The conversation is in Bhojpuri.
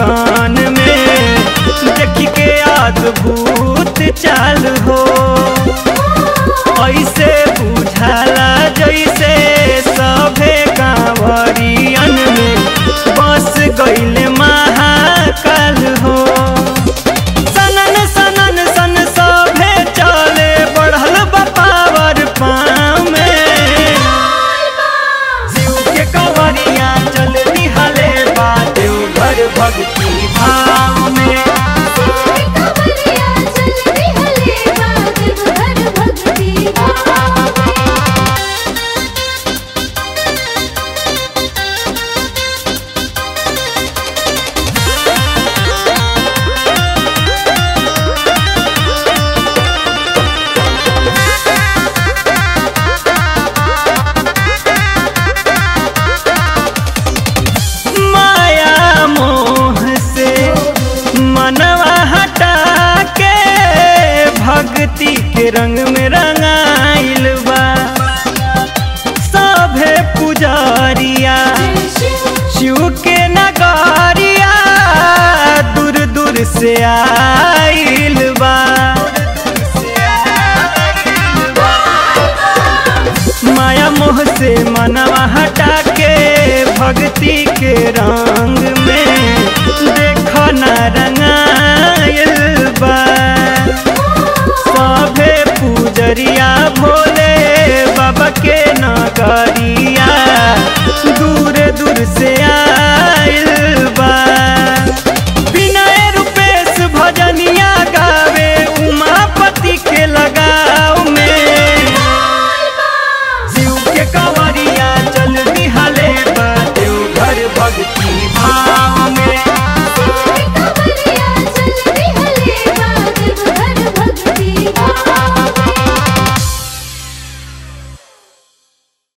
मगन में देख के अद्भुत चाल हो ऐसे बुझाला जैसे सभे कांवरियन में बस गईले महाकाल हो सनन सनन सन सभे चले बढ़ल बपावर पाँव में शिव के कंवरिया चल निहले बा देवघर भक्ति भाव में कवरिया चल निहले बाग घर भक्ति भाव माया मोह से मनवा हटा के भक्ति के रंग में रंगाइल बा सभे पुजारिया शिव के नगारिया दूर दूर से आइल बा माया मोह से मनवा हटा के भक्ति के रंग में देखो न रंगाइल बा सभे पूजरिया भोले बाबा के नगरी